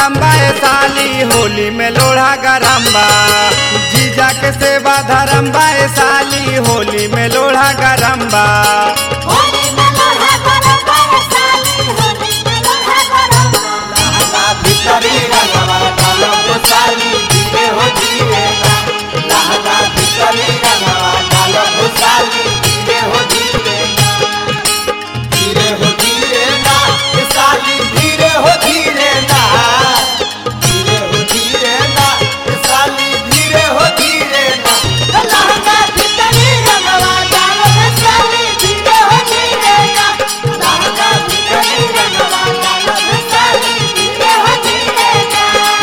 नरम्बा ए साली होली में लोढ़ा गरम्बा जीजा के सेवा धरम्बा ए साली होली में लोढ़ा गरम्बा होली में लोढ़ा गरम्बा ए साली होली में लोढ़ा गरम्बा भितरी रंगवा डालो गोसाली धीरे हो धीरे ना लहंगा भितरी रंगवा डालो गोसाली धीरे हो धीरे ना धीरे हो धीरे ना ये साली धीरे हो धीरे ना धीरे हो धीरे ना ये साली धीरे हो धीरे ना लहंगा भितरी रंगवा डालो गोसाली धीरे हो धीरे ना लहंगा भितरी रंगवा डालो गोसाली धीरे हो धीरे ना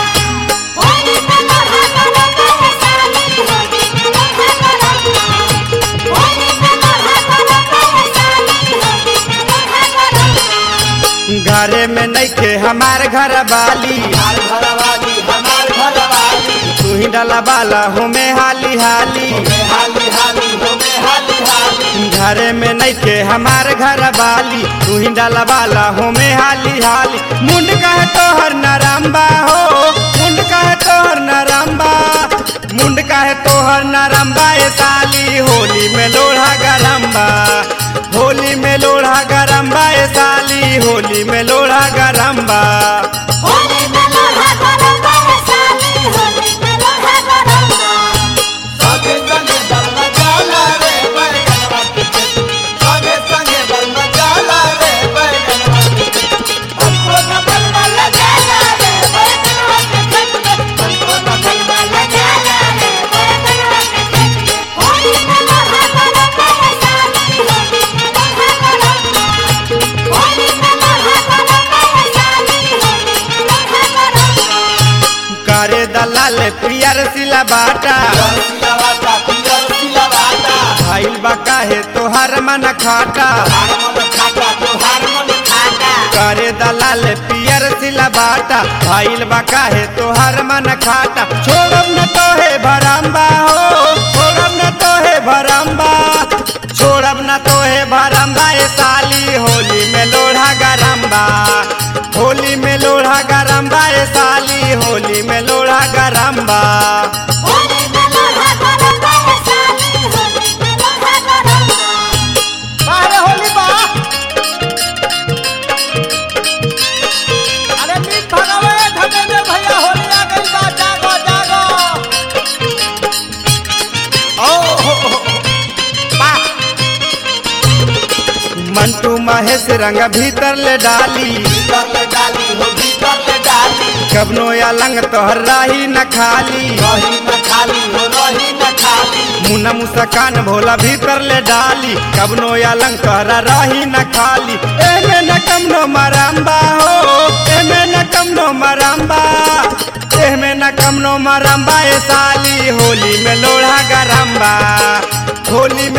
होली में लोढ़ा गरम्बा ए साली होली में लोढ़ा गरम्बा होली में लोढ़ा गरम्बा ए साली होली में लोढ़ा गरम्बा घरे में नइखे हमार घर वाली हमार घरवाली हमार घरवाली तू ही डाला बाला हो में हाली हाली होमे हाली हाली होमे हाली हाली घरे में नइखे हमार घर वाली तू ही डाला बाला हो में हाली हाली मुंड कहे तोहर नरम्बा हो मुंड कहे तोहर नरम्बा मुंड कहे तोहर नरम्बा ए साली होली में लोढ़ा गरम्बा होली में लोढ़ा गरम्बा ए साली होली में लोढ़ा गरम्बा होली में लोढ़ा गरम्बा ए साली होली में लोढ़ा गरम्बा संगे संगे बलमा जाला रे बैगनवा के खेत संगे संगे बलमा जाला रे बैगनवा के खेत हमको न बलमा लगाला रे बैगनवा के खेत में हमको न बलमा लगाला रे बैगनवा के खेत में होली में लोढ़ा गरम्बा ए साली होली में लोढ़ा गरम्बा होली में लोढ़ा गरम्बा ए साली होली में लोढ़ा गरम्बा करे दलाल पियर सिला बाटा सिलावाटा पियर सिलावाटा भाईल बा काहे तोहर मन खाटा हार मन खाता तो हार मन खाता करे दलाल पियर सिला बाटा भाईल बा काहे तोहर मन खाटा छोड़ब न तोहे भरम्बा हो छोड़ब न तोहे भरम्बा छोड़ब न तोहे भरम्बा ए साली होली में लोढ़ा गरम्बा होली में लोढ़ा गरम्बा ए साली होली में लोढ़ा गरम्बा होली में लोढ़ा गरम्बा ए साली होली में लोढ़ा गरम्बा बाहरे होली बा अरे मीत भगावे धमेंद्र भैया होली आ गई बा जागो जागो ओ हो हो बा मंटू महेश रंग भीतर ले डाली भीतर ले डाली हो भीतर ले डाली कबनो या लंग तोहर राही न खाली रही न खाली हो रही न खाली मुना मुस्कान भोला भीतर ले डाली कबनो या लंग तोहरा राही न खाली एमे न कमनो मरम्बा हो एमे न कमनो मरम्बा एमे न कमनो मरम्बा ए साली होली में लोढ़ा गरम्बा होली